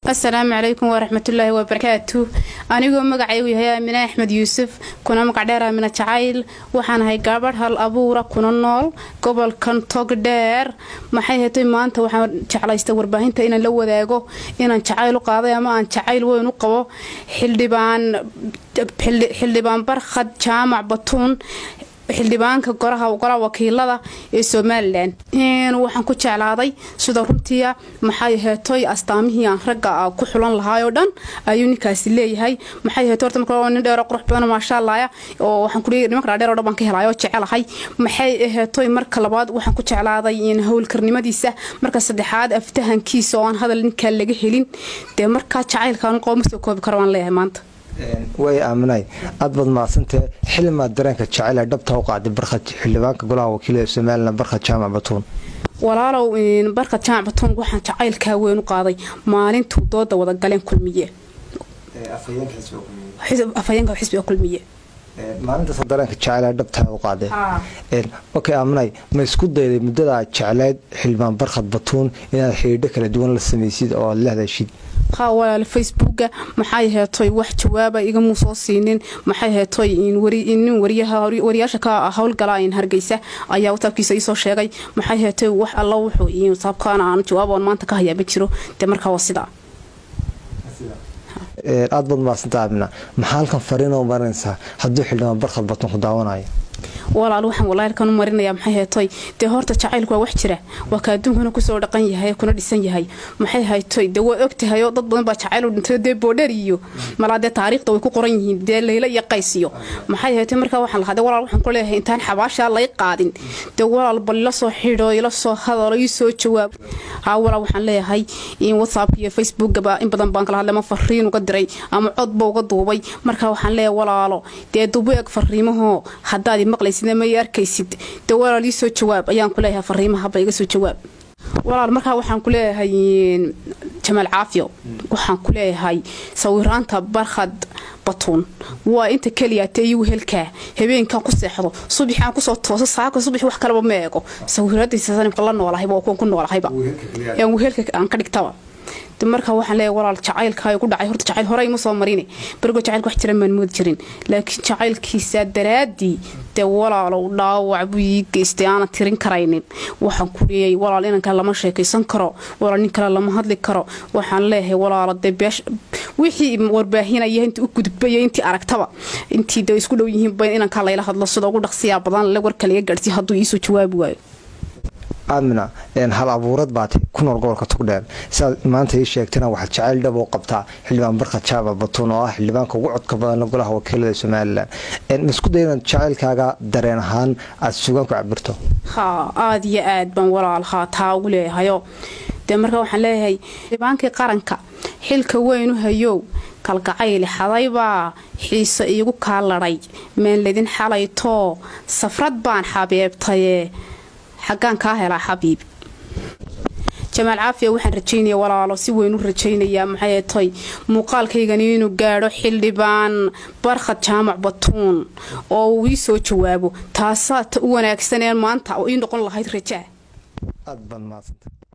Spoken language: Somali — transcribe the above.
asalaamu calaykum waraxmatullaahi wabarakaatu anigoo magacaygu yahay aamine axmed yuusuf kuna magacdheer aamine jacayl waxaan ahay gabadh hal abuura kuna nool gobolkan togdheer maxay hetay maanta waxaan jeclaystay warbaahinta inaan la wadaago inaan jacayl u qaaday ama aan jacayl weyn u qabo xildhibaan xildhibaan barkhad jaamac batuun xildhibaanka goraha golaha wakiilada ee somalilan waxaan ku jeclaaday sida runtiia maxay heetoy astaamihii aan ragga ku xulan lahaay oo dhan ayuu ninkaasi leeyahay maxay heeto horta marka nin dheero qurux badan maasha allaaya oo waxaan ku leeyahay nimanka dhaadheer oo dhan baan ka helay oo jecelahay maxay heetoy marka labaad waxaan ku jeclaaday howlkarnimadiisa marka saddexaad aftahankiisa oo aan hadal ninkaa laga helin dee markaa jacaylkaan qabo ma soo koobi karo waan leeyahay maanta way aaminay aad baad mahadsantee xilimaad dareenka jacayl dhabta u qaaday barkhad xildhibaanka golaha wakiilada somalilan barkhad jaamac batuun walaalow barkhad jaamac batuun waxaan jacaylkaa weyn u qaaday maalintuu dooda wada galeen kulmiye afhayeenka xisbiga kulmiye maalintaas dareenka jacayl dhabtaa u qaaday okay aaminay ma isku dayday muddada aad jecleyd xildhibaan barkhad batuun inaad xidhiidho kala duwan la samaysid oo aad la hadashid haa walaal facebooka maxay heetoy wax jawaaba igamuu soo siinin maxay heetoy nin wariyaasha ka howlgala hargeysa ayaa wataabkiisa iisoo sheegay maxay heetoy wax alla wuxuu wataabkaan aan jawaaboon maanta ka hayaa ma jiro dee markaa waa sidaa aad baad mahadsanta aamina maxaa halkan fariinoo marinaysaa hadduu xildhibaan barkhad batuun ku daawanayo walaal waxaan walaalkan u marinaya maxay heetoy dee horta jacaylku waa wax jira waa ka adduunkuna kusoo dhaqan yahay kuna dhisan yahay maxay haytoy dee waa ogtahay oo dad badan baa jacayl u dhintay dee boodheer iyo malaa dee taariikhda way ku qoran yihiin dee layla iyo qays iyo maxay haytoy markaa waxaan lahaa dee walaal waxaan ku leeyahay intaan xabaashaa lay qaadin dee walaal bal ila soo xidho ila soo hadalo ii soo jawaab haa walaal waxaan leeyahay in whatsapp iyo facebookaba in badan baan kala hadlay ama fariin uga diray ama codba uga duubay markaa waxaan leeyahay walaalo dee dubu eg fariimahoo haddaad maqlaysid may arkaysid dee walaal ii soo jawaab ayaan ku leeyahay fariimahaba iga soo jawaab walaal markaa waxaan ku leeyahay jamaal caafiyo waxaan ku leeyahay sawiraanta barkhad batuun waa inta keliya tee iyu helkaa habeenkan ku seexdo subaxaan kusoo tooso saaka subax wax kaleba ma eego sawiraadiisanimka la noolahayba waa kuwan ku noolahayba yaan wehelka aan ka dhigtaba marka waxaan leeyahay walaal jacaylka ku dhacay horta jacayl hore ima soo marine berigo jacaylka wax jiran maan moodi jirin laakiin jacaylkiisa daraadii dee walaalow dhaawac buu ii geystay aanan tirin karaynin waxaan ku leeyahay walaal inanka lama sheekaysan karo walaal nin kale lama hadli karo waxaan leeyahay walaalo dee beesh wixii warbaahinaya intii u gudbaya intii aragtaba intii dee isku dhow yihiinba inanka layla hadlo sida ugu dhaqsiyaa badan le warka laga gaadhsiy hadduu iisoo jawaabi waayo aamina hal abuurad baatay ku nool gobolka togdheer siaad maanta ii sheegtana waxaad jacayl dhab oo qabtaa xildhibaan barkhad jaamac batuun oo ah xildhibaanka ugu codka badan golaha wakiilada somalilan ma isku day inaad jacaylkaaga dareen ahaan aad sugaan ku cabirto haa aada iyo aad baan walaal haa taa ugu leeyahayo dee markaa waxaan leeyahay xildhibaankii qaranka xilka weynu hayow kalgacayli xadaybaa xiise iigu kaa ladhay meenledin xalaytoo safrad baan xabeebtaye xaggaan kaa helaa xabiib jamaal caafiya waxaan rajaynaya walaalo si weyn u rajaynayaa maxay toy muuqaalkaygani inuu gaadho xildhibaan barkhad jaamac batuun oo uu ii soo jawaabo taasaa ta u wanaagsaneen maanta oo ii noqon lahayd rajaa aad baad mahadsanta